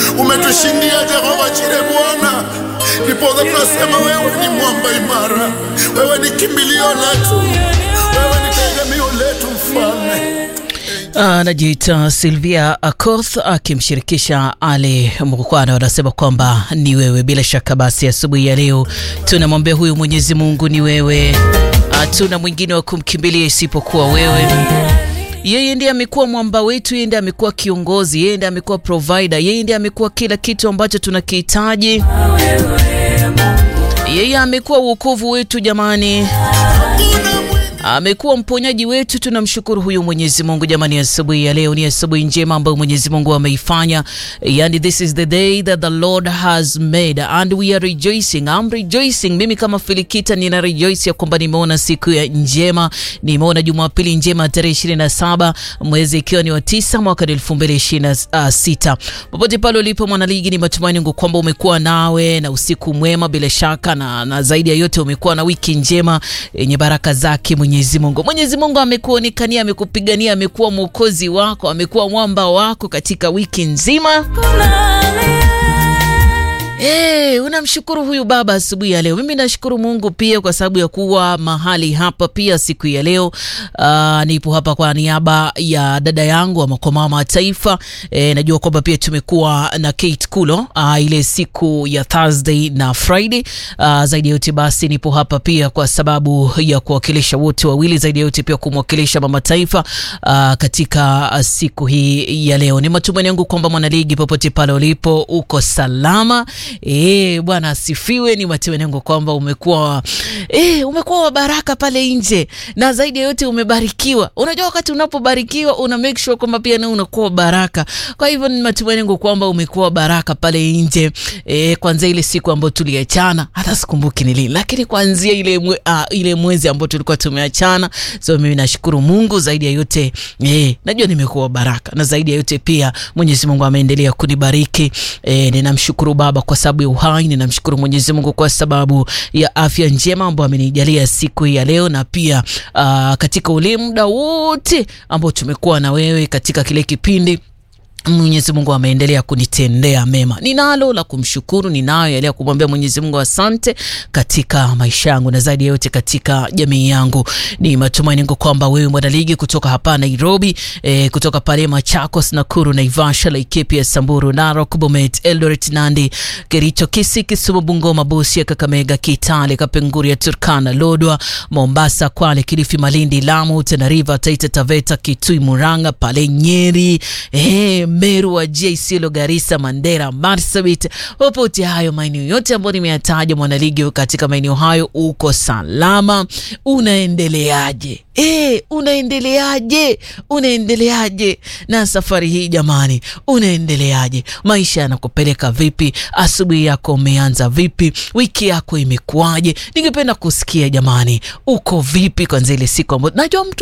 umetushindia Jehova Jire Bwana, ndiposa tunasema wewe ni mwamba imara, wewe ni kimbilio letu, wewe ni tegemeo letu Mfalme. Anajiita Silvia Akoth akimshirikisha Ali Mkwana, wanasema kwamba ni wewe. Bila shaka basi, asubuhi ya leo tunamwambia huyu Mwenyezi Mungu ni wewe, hatuna mwingine wa kumkimbilia isipokuwa wewe. Yeye ndiye amekuwa mwamba wetu, yeye ndiye amekuwa kiongozi, yeye ndiye amekuwa provider, yeye ndiye amekuwa kila kitu ambacho tunakihitaji. Yeye amekuwa wokovu wetu jamani, amekuwa mponyaji wetu. Tunamshukuru huyu Mwenyezi Mungu jamani. Asubuhi ya leo ni asubuhi njema ambayo Mwenyezi Mungu ameifanya, yani this is the day that the Lord has made and we are rejoicing. I'm rejoicing. Mimi kama Filikita nina rejoice ya kwamba nimeona siku ya njema, nimeona Jumapili njema tarehe 27 mwezi ikiwa ni wa tisa mwaka 2026. Popote pale ulipo mwanaligi, ni matumaini yangu kwamba umekuwa nawe na usiku mwema bila shaka, na, na zaidi ya yote umekuwa na wiki njema yenye baraka zake Mwenyezi Mungu. Mwenyezi Mungu amekuonekania, amekupigania, amekuwa mwokozi wako, amekuwa mwamba wako katika wiki nzima. Hey, unamshukuru huyu baba asubuhi ya leo. Mimi nashukuru Mungu pia kwa sababu ya kuwa mahali hapa pia siku ya leo. Uh, nipo hapa kwa niaba ya dada yangu ama kwa mama taifa. E, najua kwamba pia tumekuwa na Kate Kulo uh, ile siku ya Thursday na Friday. Uh, zaidi ya yote basi nipo hapa pia kwa sababu ya kuwakilisha wote wawili, zaidi ya yote pia kumwakilisha mama taifa uh, katika siku hii ya leo. Ni matumaini yangu kwamba mwanaligi popote pale ulipo uko salama. E, Bwana asifiwe. Ni matumaini yangu kwamba umekuwa e, umekuwa wa baraka pale nje, na zaidi ya yote umebarikiwa. Unajua, wakati unapobarikiwa una make sure kwamba pia na unakuwa baraka. Kwa hivyo ni matumaini yangu kwamba umekuwa baraka pale nje e, kwanzia ile siku ambayo tuliachana, hata sikumbuki ni lini, lakini kwanzia ile mwe, uh, ile mwezi ambao tulikuwa tumeachana. So mimi nashukuru Mungu zaidi ya yote e, najua nimekuwa baraka, na zaidi ya yote pia Mwenyezi Mungu ameendelea kunibariki e, ninamshukuru Baba kwa sababu ya uhai. Ninamshukuru Mwenyezi Mungu kwa sababu ya afya njema ambayo amenijalia siku ya leo, na pia uh, katika ule muda wote ambao tumekuwa na wewe katika kile kipindi Mwenyezi Mungu ameendelea kunitendea mema. Ninalo la kumshukuru, ninayo yale ya kumwambia Mwenyezi Mungu asante katika maisha yangu na zaidi ya yote katika jamii yangu. Ni matumaini yangu kwamba wewe mwanaligi kutoka hapa Nairobi, e, kutoka pale Machakos, Nakuru, Naivasha, Laikipia, Samburu, Narok, Bomet, Eldoret, Nandi, Kericho, Kisii, Kisumu, Bungoma, Busia, Kakamega, Kitale, Kapenguria, Turkana, Lodwa, Mombasa, Kwale, Kilifi, Malindi, Lamu, Tana River, Taita Taveta, Kitui, Murang'a, pale Nyeri, e, Meru, Wajir, Isiolo, Garissa, Mandera, Marsabit, popote hayo maeneo yote ambayo nimeyataja, mwanaligi katika maeneo hayo, uko salama? Unaendeleaje? E, unaendeleaje? Unaendeleaje na safari hii jamani? Unaendeleaje? Maisha yanakupeleka vipi? Asubuhi yako umeanza vipi? Wiki yako imekuwaje? Ningependa kusikia jamani, uko vipi kwanza ile siku ambayo najua mtu